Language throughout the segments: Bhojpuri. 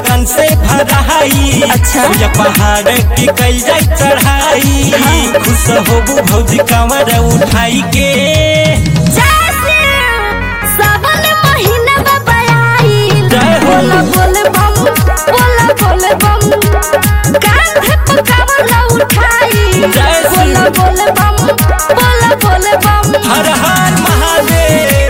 लगन से भराई अच्छा। या पहाड़ की कई जाए चढ़ाई खुश होबू भौजी कमर उठाई के जैसे सावन महीना बाबा आइल जय हो। बोला बोले बम बोला बोले बम कांधे पे कमला उठाई जय श्री- बोला बोले बम बोला बोले बम हर हर महादेव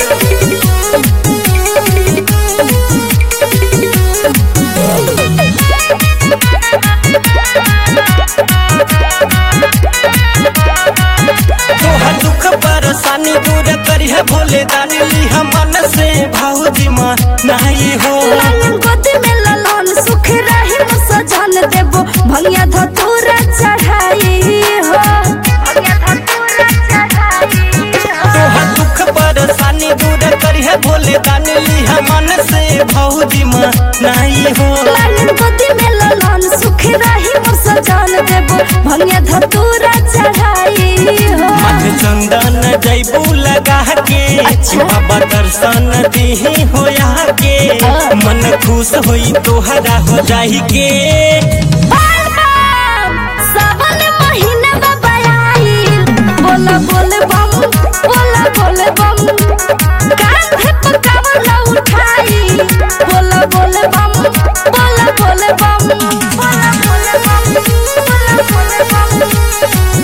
तोहर दुख परेशानी दूर करिह भोले दानी लिह मन से भौजी मन नाही हो लालन गोदी में ललन सुख रही न सजन देबो भंगिया धतूरा चढ़ाई हो भंगिया धतूरा चढ़ाई हो तोहर दुख परेशानी दूर करिह भोले दानी लिह मन से भौजी मन नाही हो लालन गोदी में ललन सुख रही न सजन देबो भंगिया धतूरा चढ़ाई हो मथ चंदन जैबू लगा के अच्छा। बाबा दर्शन दिही होया के मन खुश होई तोहरा हो जाही के बाल बम सावन महीना बाबा आइल बोला बोले बम बोला बोले बम कांधे पे कमला उठाई बोला बोले बम बोला बोले बम बोला बोले बम बोला बोले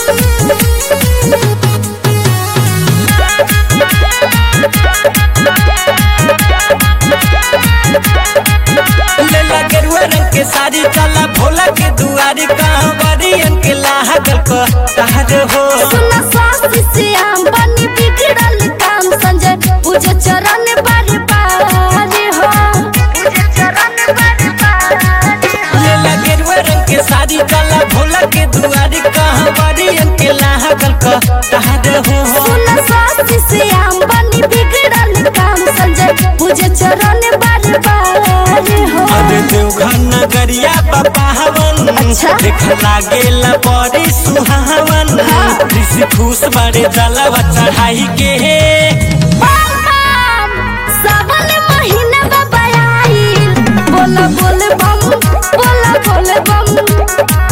लेला गेरुआ रंग के साड़ी चला भोला के दुआरी कांवरियन के लागल को तार हो सुना सासी श्याम बनी बिगड़ल काम संजय पूजे चरण बारी बारी हो पूजे चरण बारी बारी हो लेला गेरुआ रंग के साड़ी चला भोला के दुआरी कांवरियन के लागल को तार हो सुना सासी श्याम बनी बिगड़ल काम संजय पूजे चरण बारी बारी हो अरे देवघर नगरिया बाबा हवन अच्छा। देख लागेला बड़ी सुहावन हाँ। ऋषि खुश बड़े जलवा चढ़ाई के बम बम सावन महीना बाबा आइल बोला बोले बम बोला बोले बम